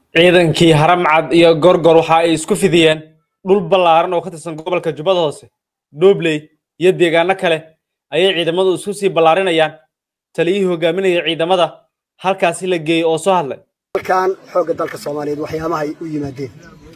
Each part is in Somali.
ciidankii haramcad iyo gorgor waxa ay isku fidiyeen dhul ballaaran oo ka tirsan gobolka jubbada hoose dhobley iyo deegaano kale ayay ciidamadu isku sii ballaarinayaan taliyihii hogaaminaya ciidamada halkaasi la geeyey oo soo hadlay halkan xoogga dalka soomaaliyeed waxyaabahay u yimaadeen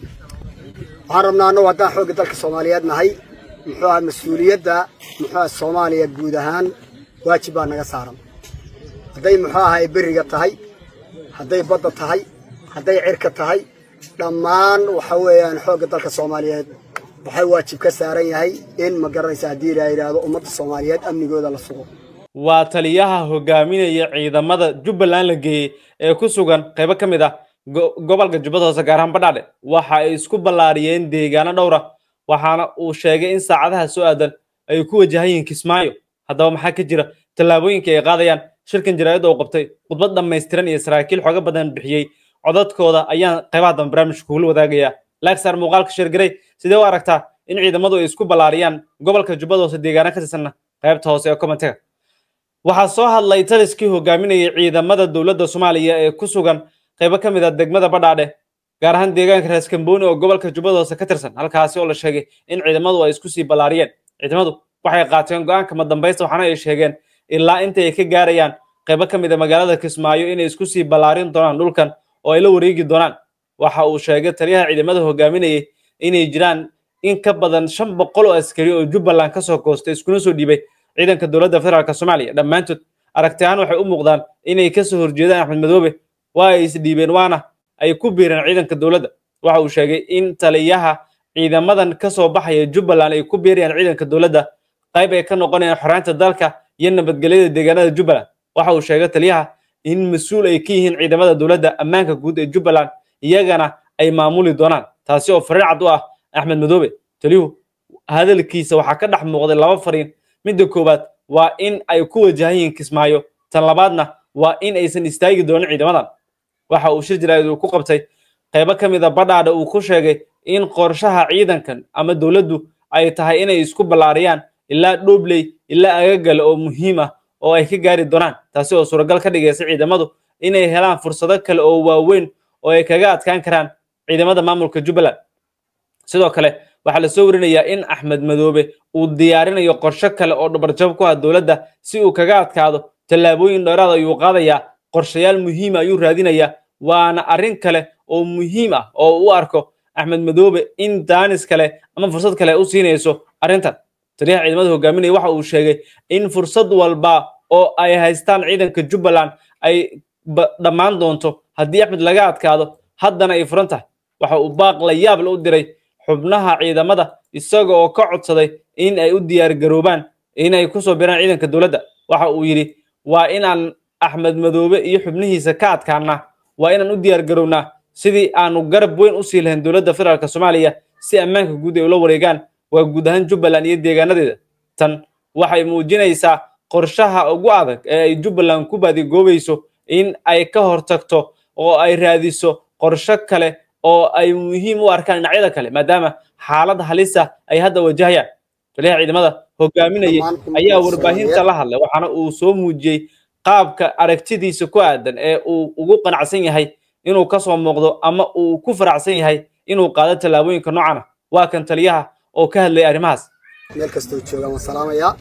waxaan rabnaa annagu haddaan xoogga dalka soomaaliyeed nahay muxuu aha mas-uuliyadda muxuu aha soomaaliya guud ahaan waajib baa naga saaran hadday muxuu ahay beriga tahay hadday badda tahay hadday cirka tahay dhammaan waxa weeyaan xoogga dalka soomaaliyeed waxay waajib ka saaran yahay in ma garanaysa haddii la yidhaahdo ummadda soomaaliyeed amnigooda la sugo waa taliyaha hogaaminaya ciidamada jubbaland la geeyey ee ku sugan qaybo ka mid ah gobolka jubbada hoose gaar ahaan badhaadhe waxa ay isku ballaariyeen deegaano dhowra waxaana uu sheegay in saacadaha soo aadan ay ku wajahan yihiin kismaayo haddaba maxaa ka jira tallaabooyinka ay qaadayaan shirkan jaraa'id oo qabtay khudbad dhammaystiran iyo saraakiil xooga badan bixiyey codadkooda ayaan qaybaha dambe barnaamijka kugula wadaagayaa laagsaar muuqaalka sheergarey sidee u aragtaa in ciidamadu ay isku ballaariyaan gobolka jubbada hoose deegaano ka tirsanna qaybta hoose ee commentiga waxaa soo hadlay taliskii hogaaminayay ciidamada dowladda soomaaliya ee ku sugan qaybo ka mid ah degmada badhaadhe gaar ahaan deegaanka raaskambooni oo gobolka jubbada hoose ka tirsan halkaasi oo la sheegay in ciidamadu ay isku sii ballaariyeen ciidamadu waxay qaateen go'aanka madambaysta waxaana ay sheegeen ilaa inta ay ka gaarayaan qaybo ka mid a magaalada kismaayo inay isku sii ballaarin doonaan dhulkan oo ay la wareegi doonaan waxa uu sheegay taliyaha ciidamada hogaaminayay inay jiraan in ka badan shan boqol oo askari oo jubbaland kasoo goostay iskuna soo dhiibay ciidanka dowladda federaalk soomaaliya dhammaantood aragti ahaan waxay u muuqdaan inay kasoo horjeedaan axmed madoobe waa ay isdhiibeen waana ay ku biireen ciidanka dowladda waxa uu sheegay in taliyaha ciidamadan kasoo baxaya jubbaland ay ku biirayaan ciidanka dowladda qayb ay ka noqonayaan xoraanta dalka iyo nabadgelyada deegaanada jubbaland waxa uu sheegay taliyaha in mas-uul ay ka yihiin ciidamada dowladda ammaanka guud ee jubbaland iyagana ay maamuli doonaan taasi oo fariin cad u ah axmed madoobe taliyuhu hadalkiisa waxaa ka dhex muuqday laba fariin midda koowaad waa in ay ku wajahan yihiin kismaayo tan labaadna waa in aysan istaagi doonin ciidamadan waxa uu shir jaraa'id uu ku qabtay qaybo ka mid a badhaadha uu ku sheegay in qorshaha ciidankan ama dowladdu ay tahay inay isku ballaariyaan ilaa dhobley ilaa agagale oo muhiim ah oo ay ka gaari doonaan taasi oo suuragal ka dhigaysa ciidamadu inay helaan fursado kale oo waaweyn oo ay kaga adkaan karaan ciidamada maamulka jubbaland sidoo kale waxaa la soo warinayaa in axmed madoobe uu diyaarinayo qorshe kale oo dhabarjab ku ah dowladda si uu kaga adkaado tallaabooyin dheeraad ayuu qaadayaa qorshayaal muhiima ayuu raadinayaa waana arrin kale oo muhiim ah oo u arko axmed madoobe in daanis kale ama fursad kale u siinayso arrintan taliyaha ciidamada hogaaminaya waxa uu sheegay in fursad walba oo ay haystaan ciidanka jubbaland ay dhammaan doonto haddii axmed laga adkaado haddana ay furan tahay waxa uu baaq la yaab la u diray xubnaha ciidamada isaga oo ka codsaday in ay u diyaar garoobaan in ay kusoo biraan ciidanka dowladda waxa uu yidhi waa inaan axmed madoobe iyo xubnihiisa ka adkaanaa waa inaan u diyaar garownaa sidii aanu garab weyn u sii lahayn dowladda federaalk soomaaliya si ammaanka guud ay ula wareegaan waa guud ahaan jubbaland iyo deegaanadeeda tan waxay muujinaysaa qorshaha ugu adag ee ay jubbaland ku baadigoobayso in ay ka hortagto oo ay raadiso qorsho kale oo ay muhiim u arkaan dhinacyada kale maadaama xaalad halisa ay hadda wajahayaan taliyaha ciidamada hogaaminayay ayaa warbaahinta la hadlay waxaana uu soo muujiyey qaabka aragtidiisa ku aadan ee uu ugu qanacsan yahay inuu kasoo muuqdo ama uu ku faracsan yahay inuu qaado tallaabooyinka noocana waa kan taliyaha oo ka hadlaya arrimahaas meel kastoo joogaan waan salaamayaa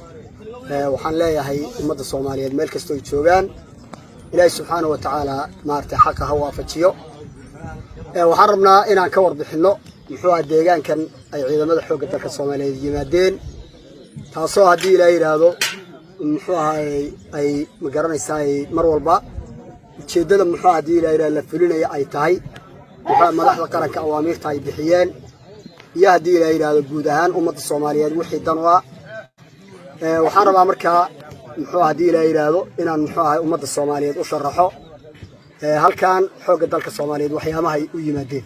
waxaan leeyahay ummadda soomaaliyeed meel kastoo joogaan ilaahi subxaana wa tacaala maaragtay xaqa ha waafajiyo waxaan rabnaa inaan ka warbixinno muxuu aha deegaankan ay ciidamada xoogga dalka soomaaliyeed yimaadeen taasoo haddii ilaa yidhaahdo muxuu ahay ay ma garanaysaa mar walba ujeeddada muxuu aha haddii ilaa yidhahdo la fulinaya ay tahay muxuu madaxda qaranka awaamiirta ay bixiyeen iyo haddii ilaa yidhaahdo guud ahaan ummadda soomaaliyeed wixii dan u ah waxaan rabaa markaa muxuu haddii ilaa yidhaahdo inaan muxuu ahay ummadda soomaaliyeed u sharaxo halkan xoogga dalka soomaaliyeed waxyaabahay u yimaadeen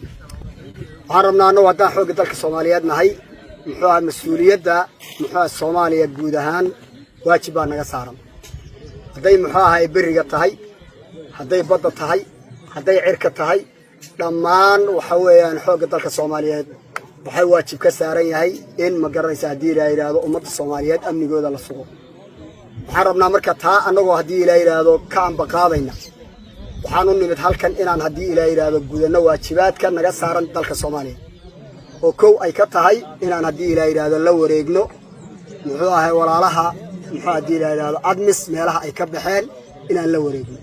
waxaan rabnaa annagu haddaan xoogga dalka soomaaliyeed nahay muxuu aha mas-uuliyadda muxuu aha soomaaliya guud ahaan waajib baa naga saaran hadday muxuu ahay beriga tahay hadday badda tahay hadday cirka tahay dhammaan waxa weeyaan xoogga dalka soomaaliyeed waxay waajib ka saaran yahay in ma garanaysa haddii la yidhaahdo ummadda soomaaliyeed amnigooda la sugo waxaan rabnaa marka taa annagoo haddii la yidhaahdo ka ambaqaadayna waxaan u nimid halkan inaan haddii ilaa yidhaahdo gudanno waajibaadka naga saaran dalka soomaaliya oo kow ay ka tahay inaan haddii ilaa yidhaahdo la wareegno muxuu ahay walaalaha muxuu haddii ilaa yidhaahdo admis meelaha ay ka baxeen inaan la wareegno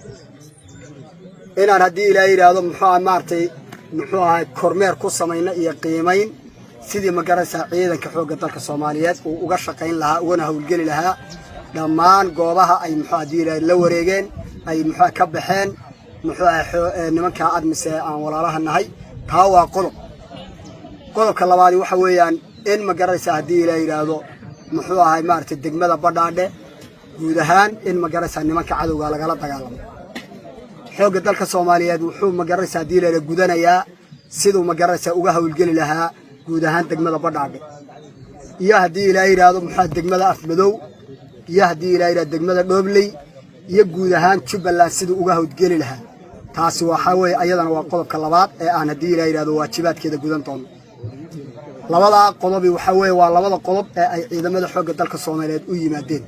inaan haddii ilaa yidhaahdo muxuu ahay maaragtay muxuu ahay kormeer ku samayno iyo qiimayn sidii ma garanaysaa ciidanka xoogga dalka soomaaliyeed uu uga shaqayn lahaa ugana howlgeli lahaa dhammaan goobaha ay muxuu haddii ilaa la wareegeen ay muxuu ka baxeen muxuu ahay nimankaa admise aan walaalaha nahay taa waa qodob qodobka labaadi waxa weeyaan in ma garanaysaa haddii ilaa yidhaahdo muxuu ahay maaragtay degmada badhaadhe guud ahaan in ma garanaysaa nimanka cadowga lagala dagaalamo xoogga dalka soomaaliyeed wuxuu ma garanaysaa haddii ilaa gudanayaa siduu ma garanaysaa uga howlgeli lahaa guud ahaan degmada badhaadhe iyo haddii ilaa yidhaahdo muxuu degmada afmadow iyo haddii ilaa yidhahdo degmada dhoobley iyo guud ahaan jubbaland siduu uga howlgeli lahaa taasi waxaa weeye ayadana waa qodobka labaad ee aan haddii ilaa yidhahdo waajibaadkeeda gudan doono labadaa qodobi waxaa weeye waa labada qodob ee ay ciidamada xoogga dalka soomaaliyeed u yimaadeen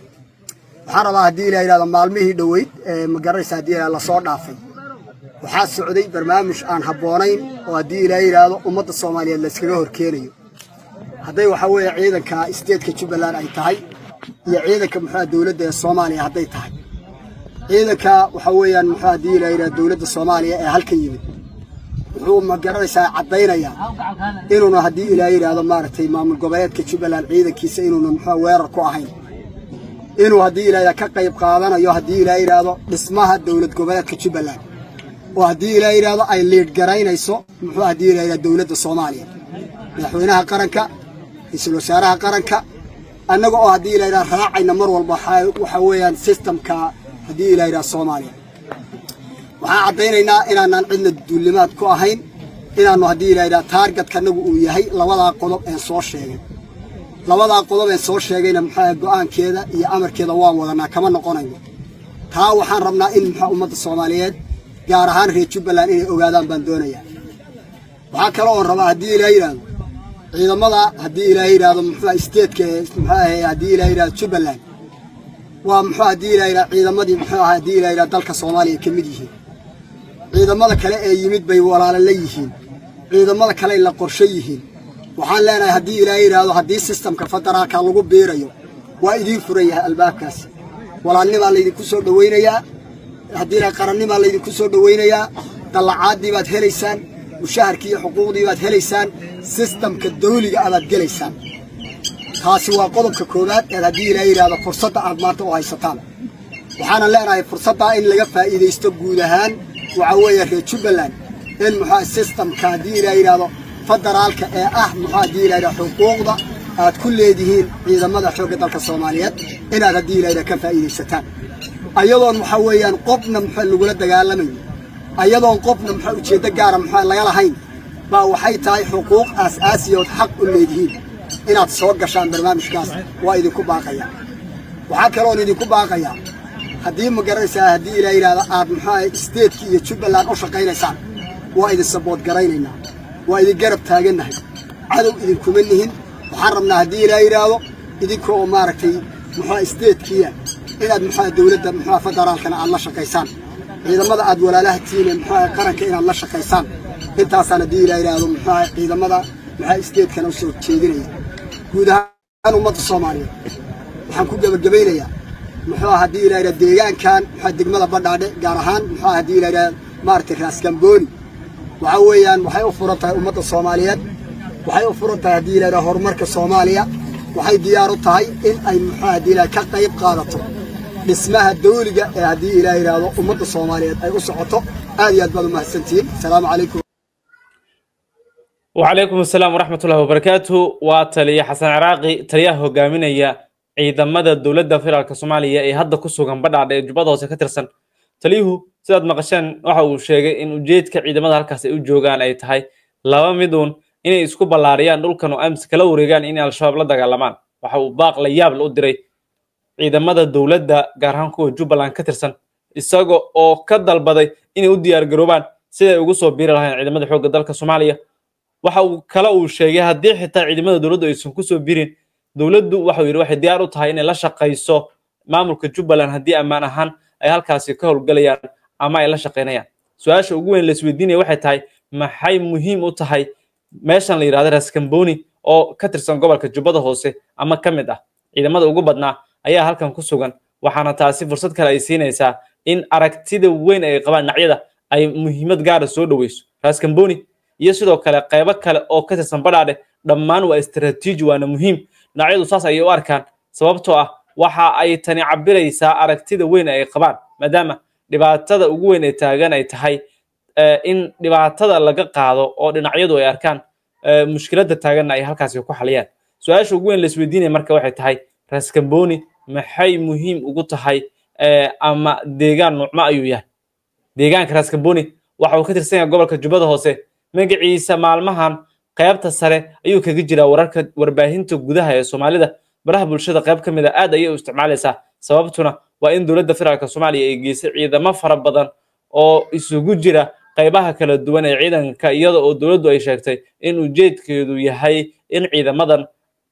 waxaan rabaa haddii ilaa yidhahdo maalmihii dhoweyd ee ma garanaysa haddii ilaa lasoo dhaafay waxaa socday barnaamij aan habboonayn oo haddii ilaa yidhaahdo ummadda soomaaliyeed layskaga horkeenayo hadday waxaa weeye ciidanka isteedka jubbaland ay tahay iyo ciidanka muxua dowladda ee soomaaliya hadday tahay ciidanka waxaa weeyaan muxuu haddii ilaa yidhahdo dowladda soomaaliya ee halkan yimid wuxuu ma garanaysaa caddaynayaa inuuna haddii ilaa yidhaahdo maaragtay maamul goboleedka jubbaland ciidankiisa inuuna muxua weerar ku ahayn inuu haddii ilaa ka qayb qaadanayo haddii ilaa yidhaahdo dhismaha dowlad goboleedka jubbaland oo haddii ilaa yidhaahdo ay liidh garaynayso muxuu haddii ilaa yidhahdo dowladda soomaaliya madaxweynaha qaranka ra-iisul wasaaraha qaranka annaga oo haddii ilaa yidhahdo raacayna mar walba waxaa weeyaan sistamka haddii ilaa yidhahdo soomaaliya waxaan caddaynaynaa inaanaan cidna duulimaad ku ahayn inaannu haddii ilaa yidhahdo taargetka annagu uu yahay labadaa qodob een soo sheegay labadaa qodob een soo sheegayna muxuu go'aankeeda iyo amarkeeda waan wadanaa kama noqonayno taa waxaan rabnaa in muxuu ummadda soomaaliyeed gaar ahaan reer jubbaland inay ogaadaan baan doonayaa waxaa kale oon rabaa haddii ilaa yidhaahdo ciidamada haddii ilaa yidhaahdo muxuu isteedka muxuu ahay haddii ilaa yidhahdo jubbaland waa muxuu haddii ilaa yidhahdo ciidamadii muxuu ahaa haddii ilaa yidhahdo dalka soomaaliya ka mid yihiin ciidamada kale ee yimid bay walaalo la yihiin ciidamada kale la qorshe yihiin waxaan leenahay haddii ilaa yidhaahdo haddii sistamka federaalka lagu biirayo waa idiin furan yahay albaabkaasi walaalnimaa laydinku soo dhowaynayaa haddii ilaa qarannimaa laydinku soo dhowaynayaa dallacaadii baad helaysaan mushaharkii iyo xuquuqdii baad helaysaan sistamka dawliga abaad gelaysaan taasi waa qodobka koowaad eed haddii ilaa yidhaahdo fursadda aad maanta u haysataan waxaana leenahay fursaddaa in laga faa'iidaysto guud ahaan waxaa weeye reer jubbaland in muxua sistamka haddii ilaa yidhaahdo federaalka ee ah muxuu haddii ilaa yidhahdo xuquuqda aad ku leedihiin ciidamada xoogga dalka soomaaliyeed inaad haddii ilaa yidhahdo ka faa'iidaysataan ayadoon waxaa weeyaan qofna muxuu lagula dagaalamayn ayadoon qofna muxuu ujeeddo gaara muxuu laga lahayn baa waxay tahay xuquuq aas-aasiyood xaq u leedihiin inaad soo gashaan barnaamijkaas waa idinku baaqayaa waxaa kaloon idinku baaqayaa haddii ma garanaysaa haddii ilaa yidhahdo aad muxuu isteedkii iyo jubbaland u shaqaynaysaan waa idin sabood garaynaynaa waa idin garab taagannahay cadow idinkuma nihin waxaan rabnaa haddii ilaa yidhaahdo idinkoo maaragtay muxua isteedkiya inaad muxua dowladda muxua federaalkana aad la shaqaysaan ciidamada aad walaalaha tihiin muxua qaranka inaad la shaqaysaan intaasaan haddii ilaa yidhaahdo muxua ciidamada muxua isteedkana u soo jeedinaya guud ahaan ummadda soomaaliyeed waxaan ku gebagabaynayaa muxuu haddii ilaa yidhahdo deegaankan muxua degmada badhaadhe gaar ahaan muxua haddii ilaa yidhahdo maaragtay raaskambooni waxaa weeyaan waxay u furan tahay ummadda soomaaliyeed waxay u furan tahay haddii ilaa horumarka soomaaliya waxay diyaar u tahay in ay muxuu haddii ilaa ka qayb qaadato dhismaha dawliga ee haddii ilaa yidhaahdo ummadda soomaaliyeed ay u socoto aad iyo aad baad u mahadsantihiin asalaamu calaykum وعليكم السلام ورحمة الله وبركاته وتلي حسن عراقي تليا هوغامينيا ciidamada dowladda federaalka soomaaliya ee hadda ku sugan badhacdha ee jubbada hoose ka tirsan taliyuhu sidaad maqasheen waxa uu sheegay in ujeedka ciidamada halkaas ay u joogaan ay tahay laba miduun inay isku ballaariyaan dhulkan oo amsi kala wareegaan inay al-shabaab la dagaalamaan waxa uu baaq la yaab la u diray ciidamada dowladda gaar ahaan kuwa jubbaland ka tirsan isaga oo ka dalbaday inay u diyaar garoobaan siday ugu soo biiri lahayn ciidamada xoogga dalka soomaaliya waxa uu kale uu sheegay haddii xitaa ciidamada dowladdu aysan kusoo birin dowladdu waxau yidhi waxay diyaar u tahay inay la shaqayso maamulka jubbaland haddii ammaan ahaan ay halkaasi ka howlgalayaan ama ay la shaqaynayaan su-aasha ugu weyn la isweydiinaya waxay tahay maxay muhiim u tahay meeshan la yidhahdo raskamboni oo ka tirsan gobolka jubbada hoose ama ka mid ah ciidamada ugu badnaa ayaa halkan ku sugan waxaana taasi fursad kale ay siinaysaa in aragtida weyn ay qabaan dhinacyada ay muhiimad gaara soo dhoweyso raskamboni iyo sidoo kale qaybo kale oo ka tirsan badhaadhe dhammaan waa istaraatiiji waana muhiim dhinacyadu saas ayay u arkaan sababtoo ah waxa ay tani cabiraysaa aragtida weyn ay qabaan maadaama dhibaatada ugu weyn ee taagan ay tahay in dhibaatada laga qaado oo dhinacyadu ay arkaan mushkiladda taaganna ay halkaasi ku xaliyaan su-aasha ugu weyn la isweydiinaya marka waxay tahay raskamboni maxay muhiim ugu tahay ama deegaan nuucmo ayuu yahay deegaanka raskamboni waxa uu ka tirsan yahay gobolka jubbada hoose magaciisa maalmahan qaybta sare ayuu kaga jiraa wararka warbaahinta gudaha ee soomaalida baraha bulshada qayb ka mid a aad ayay u isticmaalaysaa sababtuna waa in dowladda federaalk soomaaliya ay geysay ciidamo fara badan oo isugu jira qaybaha kala duwan ee ciidanka iyada oo dowladdu ay sheegtay in ujeedkeedu yahay in ciidamadan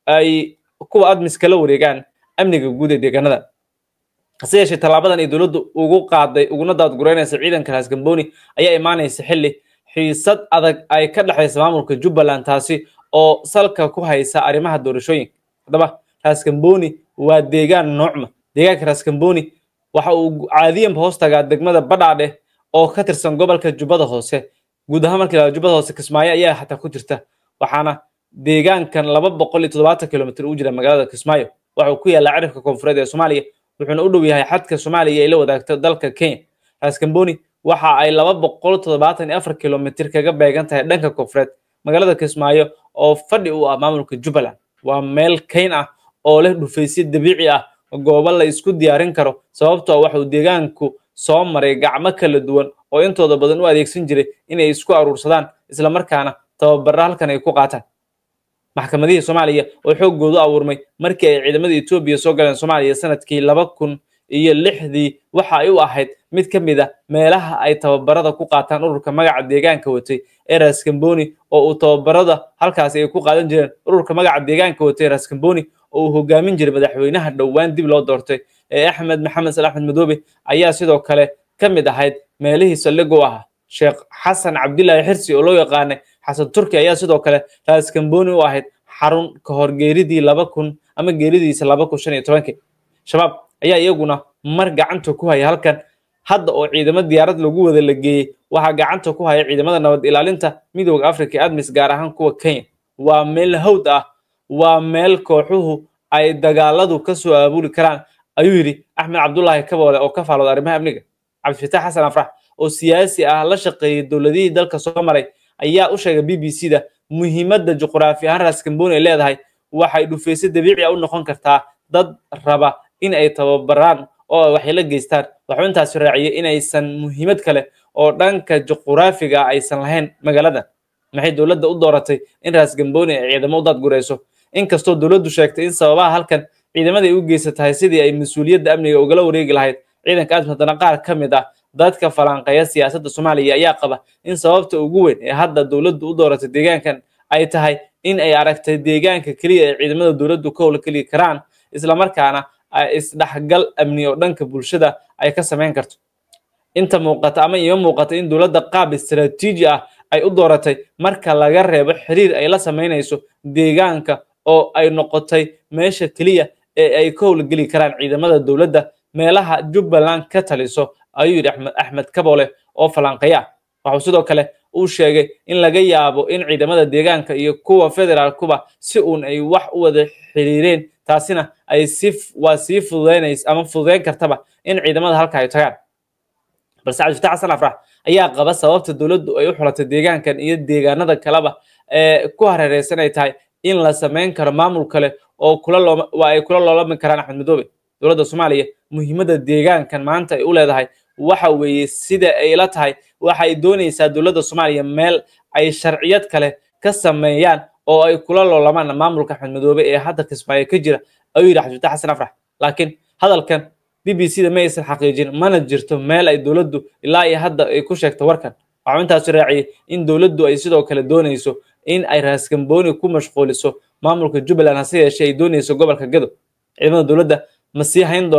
ay kuwa admiska la wareegaan amniga guud ee deegaanada hase yeeshee tallaabadan ay dowladdu ugu qaaday uguna daadgureynaysa ciidanka raskamboni ayaa imaanaysa xilli xiisad adag ay ka dhexaysa maamulka jubbaland taasi oo salka ku haysa arrimaha doorashooyinka haddaba raskamboni waa deegaan noocma deegaanka raskamboni waxa uu caadiyanba hoos tagaa degmada badhaadhe oo ka tirsan gobolka jubbada hoose guud ahaan markii la jubbada hoose kismaayo ayaa xataa ku jirta waxaana deegaankan laba boqol iyo toddobaatan kilomitr u jira magaalada kismaayo waxa uu ku yaallaa cirifka koonfureed ee soomaaliya wuxuuna u dhow yahay xadka soomaaliya ay la wadaagto dalka kenya raskamboni waxa ay laba boqol toddobaatan iyo afar kilomitr kaga beegan tahay dhanka koonfureed magaalada kismaayo oo fadhi u ah maamulka jubbaland waa meel kayn ah oo leh dhufaysyo dabiici ah goobo la isku diyaarin karo sababtoo waxa uu deegaanku soo maray gacmo kala duwan oo intooda badan u adeegsan jiray inay isku aruursadaan islamarkaana tababara halkan ay ku qaataan maxkamadihii soomaaliya oo xooggoodu abuurmay markii ay ciidamada etoobiya soo galeen soomaaliya sanadkii laba kun iyo lixdii waxa ay u ahayd mid ka mid a meelaha ay tababarada ku qaataan ururka magaca deegaanka watay ee raskamboni oo uu tababarada halkaasi ay ku qaadan jireen ururka magaca deegaanka watay raskamboni oo uu hogaamin jiray madaxweynaha dhowaan dib loo doortay ee axmed maxamed sal axmed madoobe ayaa sidoo kale ka mid ahayd meelihii saldhig u ahaa sheekh xasan cabdilaahi xirsi oo loo yaqaanay xasan turki ayaa sidoo kale raskamboni u ahayd xarun ka hor geeridii laba kun ama geeridiisa laba kun shan iyo tobankii shabaab ayaa iyaguna mar gacanta ku haya halkan hadda oo ciidamo diyaarad lagu wada la geeyey waxaa gacanta ku haya ciidamada nabad ilaalinta midooda africa admis gaar ahaan kuwa kenya waa meel hawd ah waa meel kooxuhu ay dagaaladu ka soo aabuli karaan ayuu yidhi axmed cabdulaahi kaboole oo ka faalooda arrimaha amniga cabdifitaax xasan afrax oo siyaasi ah la shaqeeyey dowladihii dalka soo maray ayaa u sheegay b b c da muhiimadda juqraafi ahaan raskamboni ay leedahay waxay dhufayso dabiici a u noqon kartaa dad raba in ay tababaraan oo waxay la geystaan waxuu intaasi raaciyey inaysan muhiimad kale oo dhanka juqraafiga aysan lahayn magaaladan maxay dowladda u dooratay in raskamboni ay ciidamo u daadgurayso inkastoo dowladdu sheegtay in sababaha halkan ciidamada ay u geysa tahay sidii ay mas-uuliyadda amniga ugala wareegi lahayd ciidanka admis haddana qaar ka mid ah dadka falanqeeya siyaasadda soomaaliya ayaa qaba in sababta ugu weyn ee hadda dowladdu u dooratay deegaankan ay tahay in ay aragtay deegaanka keliya ay ciidamada dowladdu ka howlgeli karaan islamarkaana isdhexgal amni oo dhanka bulshada ay ka samayn karto inta muuqata ama ima muuqata in dowladda qaab istaraatiiji ah ay u dooratay marka laga reebo xiriir ay la samaynayso deegaanka oo ay noqotay meesha keliya ee ay ka howlgeli karaan ciidamada dowladda meelaha jubbaland ka taliso ayuu yidhi axmed axmed kaboole oo falanqeya ah waxuu sidoo kale uu sheegay in laga yaabo in ciidamada deegaanka iyo kuwa federaalkuba si uun ay wax u wada xiriireen taasina ay si waa sii fududeynaysa ama fududeyn kartaba in ciidamada halka ay tagaan balse cabdifatax xasan afrax ayaa qaba sababta dowladdu ay u xulatay deegaankan iyo deegaanada kaleba ee ku hareereysan ay tahay in la samayn karo maamul kale oo kula looma waa ay kula loolami karaan axmed madoobe dowladda soomaaliya muhiimadda deegaankan maanta ay u leedahay waxa weeye sida ay la tahay waxay doonaysaa dowladda soomaaliya meel ay sharciyad kale ka sameeyaan oo ay kula loolamaan maamulka axmed madoobe ee hadda kismaayo ka jira ayuu yidhi cabdifatax xasan afrax laakiin hadalkan b b c da ma aysan xaqiijin mana jirto meel ay dowladdu ilaa iyo hadda ay ku sheegto warkan waxuu intaasi raaciyey in dowladdu ay sidoo kale doonayso in ay raaskambooni ku mashquuliso maamulka jubbaland hase yeeshee ay doonayso gobolka gado ciidamada dowladda ma sii hayn doonaan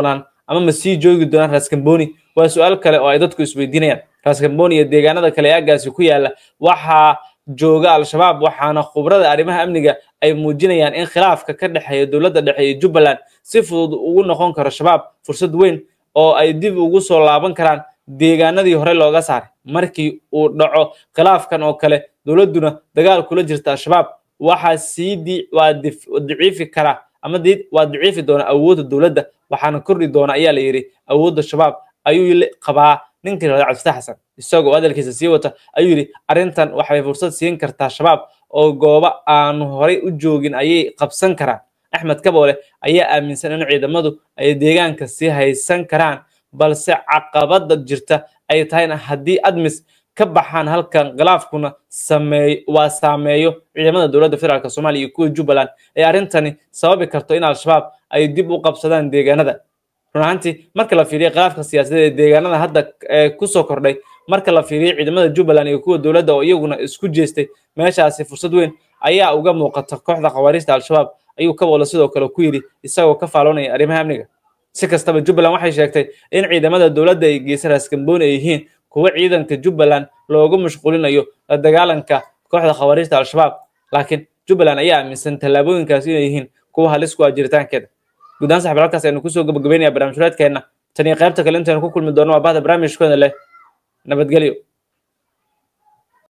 ama ma sii joogi doonaan raskamboni waa su-aal kale oo ay dadku isweydiinayaan raskamboni iyo deegaanada kale ee aaggaasi ku yaala waxaa jooga al-shabaab waxaana khubrada arrimaha amniga ay muujinayaan in khilaafka ka dhexeeya dowladda dhexe iyo jubbaland si fudud ugu noqon karo shabaab fursad weyn oo ay dib ugu soo laaban karaan deegaanadii hore looga saaray markii uu dhaco khilaafkan oo kale dowladduna dagaal kula jirta al-shabaab waxaa sii waa daciifi karaa ama waa daciifi doona awoodda dowladda waxaana kordhi doona ayaa la yidhi awoodda shabaab ayuu qabaa ninkii lahada cabdifatax xasan isagoo hadalkiisa sii wata ayuu yidhi arrintan waxay fursad siin kartaa shabaab oo goobo aanu horay u joogin ayay qabsan karaan axmed kaboole ayaa aaminsan in ciidamadu ay deegaanka sii haysan karaan balse caqabada jirta ay tahayna haddii admis ka baxaan halkan khilaafkuna sameey waa saameeyo ciidamada dowladda federaalk soomaaliya iyo kuwa jubbaland ee arrintani sababi karto in al-shabaab ay dib u qabsadaan deegaanada run ahaantii marka la fiiriyo khilaafka siyaasadeed ee deegaanada hadda kusoo kordhay marka la fiiriyo ciidamada jubbaland iyo kuwa dowladda oo iyaguna isku jeestay meeshaasi fursad weyn ayaa uga muuqata kooxda khawaariijta al-shabaab ayuu kaboolo sidoo kale ku yidhi isagoo ka faaloonaya arrimaha amniga si kastaba jubbaland waxay sheegtay in ciidamada dowladda ay geysa raskamboni ay yihiin kuwa ciidanka jubbaland loogu mashquulinayo la dagaalanka kooxda khawaariijta al-shabaab laakiin jubbaland ayaa aaminsan tallaabooyinkaasi inay yihiin kuwa halis ku ah jiritaankeeda guud ahaan saxib halkaas aynu kusoo gabagabeynaya barnaamij fureedkeenna tan iyo qaybta kale intaynu ku kulmi doono waa bahda barnaamijkooda leh nabadgelyo